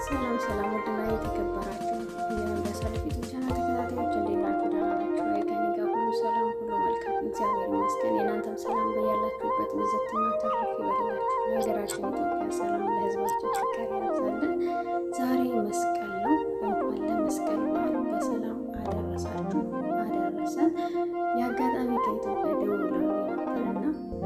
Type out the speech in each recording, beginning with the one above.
ሰላም ሰላም፣ ውድና የተከበራችሁ የመንፈሳዊ ፊቱ ቻናል ተከታታዮች እንዴት ናችሁ? ደህና ናችሁ? ከእኔ ጋር ሁሉ ሰላም፣ ሁሉ መልካም፣ እግዚአብሔር ይመስገን። የእናንተም ሰላም በያላችሁበት ብዝትና ተረፍ ይበልላችሁ። ለሀገራችን ኢትዮጵያ ሰላም፣ ለሕዝባችን ፍቅር ያብዛልን። ዛሬ መስቀል ነው። እንኳን ለመስቀል በዓል በሰላም አደረሳችሁ አደረሰን። የአጋጣሚ ከኢትዮጵያ ደውለው ነበርና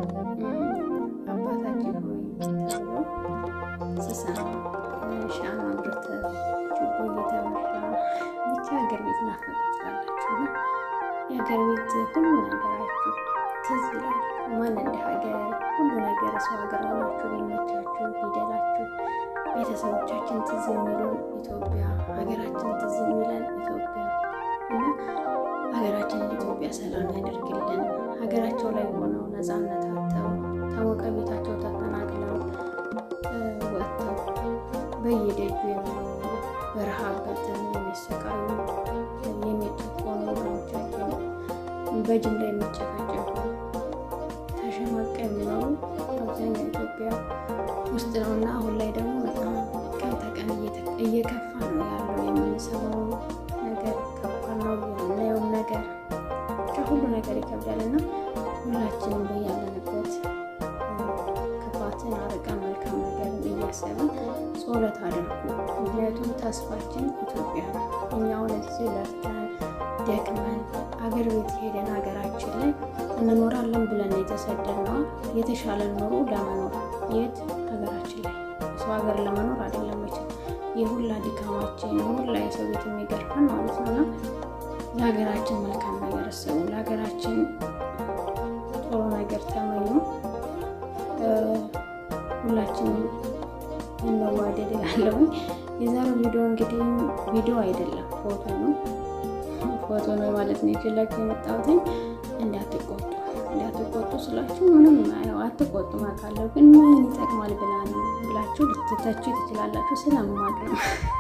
አባታችን ሆይ ተብሎ ስሰማ ሻማ አብርተ ችቦ እየተበራ ብቻ ሀገር ቤት ናፈቀ ትላላችሁ እና የሀገር ቤት ሁሉ ነገራችሁ ትዝ ይላል። ማን እንደ ሀገር ሁሉ ነገር ሰው ሀገር ሆናችሁ ቢመቻችሁ ቢደላችሁ ቤተሰቦቻችን ትዝ የሚሉን ኢትዮጵያ፣ ሀገራችን ትዝ የሚለን ኢትዮጵያ እና ሀገራችን ኢትዮጵያ ሰላም ያደርግልን። ሀገራቸው ላይ ሆነው ነፃነት አጥተው ታወቀ ቤታቸው ተፈናቅለው ወጥተው በየደጁ የሚኖሩ በረሃብ በጥም የሚሰቃዩ የሚጨቆኑ ወገኖቻችን በጅምላ የሚጨፈጨፉ ተሸማቀ የሚኖሩ አብዛኛው ኢትዮጵያ ውስጥ ነው እና አሁን ላይ ደግሞ በጣም ቀን ተቀን እየከፋ ነው ያለው። የምንሰማው ነገር ከባድ ነው። የምናየውም ነገር ከሁሉ ነገር ይከብዳል እና ሁላችንም በያለንበት ክፋትን አርቀን መልካም ነገርን እያሰብን ጸሎት አድርጉ። ምክንያቱም ተስፋችን ኢትዮጵያ ነው። እኛውን እዚህ ለፍተን ደክመን አገር ቤት ሄደን ሀገራችን ላይ እንኖራለን ብለን የተሰደድነው የተሻለ ኑሮ ለመኖር የት ሀገራችን ላይ ሰው ሀገር ለመኖር አይደለም መቼም የሁላ ድካማችን የሁላ የሰው ቤት የሚገርፈን ማለት ነው እና ለሀገራችን መልካም ነገር አስቡ። ለሀገራችን ጥሩ ነገር ተመኙ። ሁላችንም እንዋደድ እላለሁ። የዛሬው ቪዲዮ እንግዲህ ቪዲዮ አይደለም ፎቶ ነው ፎቶ ነው ማለት ነው ይችላችሁ የመጣሁት። እንዳትቆጡ እንዳትቆጡ ስላችሁ ምንም ያው አትቆጡ አውቃለሁ፣ ግን ምን ይጠቅማል ብላ ነው ብላችሁ ልትተቹ ትችላላችሁ። ስለማቅ ነው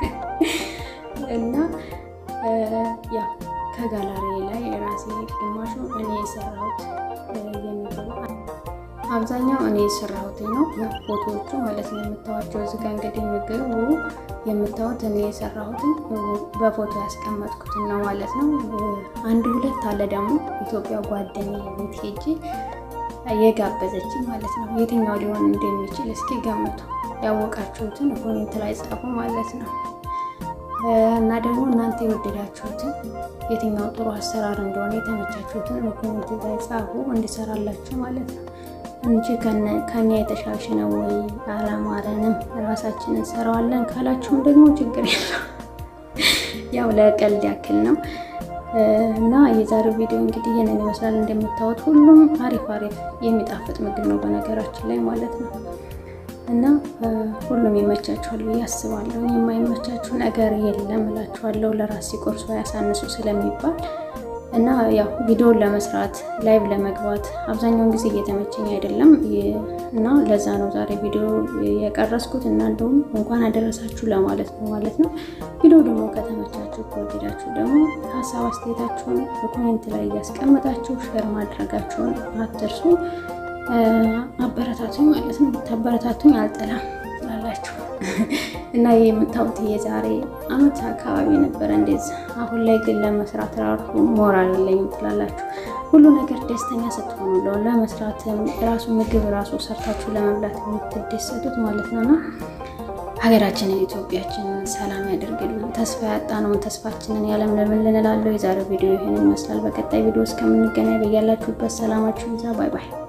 እና ያው ከጋላሪ ላይ የራሴ ግማሹ እኔ የሰራሁት የሚገባ አብዛኛው እኔ የሰራሁት ነው። ፎቶዎቹ ማለት ነው የምታዋቸው እዚህ ጋ እንግዲህ ምግቡ የምታዩት እኔ የሰራሁትን በፎቶ ያስቀመጥኩትን ነው ማለት ነው። አንድ ሁለት አለ ደግሞ ኢትዮጵያ ጓደኛ ቤት ሄጄ የጋበዘችኝ ማለት ነው። የትኛው ሊሆን እንደሚችል እስኪ ገምቱ። ያወቃችሁትን ኮሜንት ላይ ጻፉ ማለት ነው። እና ደግሞ እናንተ የወደዳችሁትን የትኛው ጥሩ አሰራር እንደሆነ የተመቻችሁትን ኮሜንት ላይ ጻፉ እንዲሰራላችሁ ማለት ነው እንጂ ከኛ የተሻሽ ነው ወይ አላማረንም፣ ራሳችንን እንሰራዋለን ካላችሁም ደግሞ ችግር የለው። ያው ለቀልድ ያክል ነው እና የዛሬው ቪዲዮ እንግዲህ ይህንን ይመስላል። እንደምታዩት ሁሉም አሪፍ አሪፍ የሚጣፍጥ ምግብ ነው በነገራችን ላይ ማለት ነው እና ሁሉም ይመቻችኋል ብዬ አስባለሁ። የማይመቻችሁ ነገር የለም እላችኋለሁ። ለራስ ሲቆርሱ ያሳንሱ ስለሚባል እና ያው ቪዲዮን ለመስራት ላይቭ ለመግባት አብዛኛውን ጊዜ እየተመቸኝ አይደለም እና ለዛ ነው ዛሬ ቪዲዮ የቀረስኩት እና እንደውም እንኳን አደረሳችሁ ለማለት ነው ማለት ነው። ቪዲዮ ደግሞ ከተመቻችሁ ከወደዳችሁ ደግሞ ሀሳብ አስተያየታችሁን በኮሜንት ላይ እያስቀመጣችሁ ሼር ማድረጋችሁን አትርሱ። አበረታቱኝ ማለት ነው። ታበረታቱኝ አልጠላም ላላችሁ እና ይህ የምታዩት የዛሬ አመት አካባቢ ነበረ እንደዚ። አሁን ላይ ግን ለመስራት ራሱ ሞራል የለኝም ትላላችሁ። ሁሉ ነገር ደስተኛ ስትሆኑ ነው ለመስራትም ራሱ ምግብ ራሱ ሰርታችሁ ለመብላት የምትደሰቱት ማለት ነው። እና ሀገራችንን ኢትዮጵያችንን ሰላም ያደርግልን። ተስፋ ያጣነውን ተስፋችንን ያለምልምን ልንላለው። የዛሬው ቪዲዮ ይህንን ይመስላል። በቀጣይ ቪዲዮ እስከምንገናኝ በያላችሁበት ሰላማችሁ ይዛ። ባይ ባይ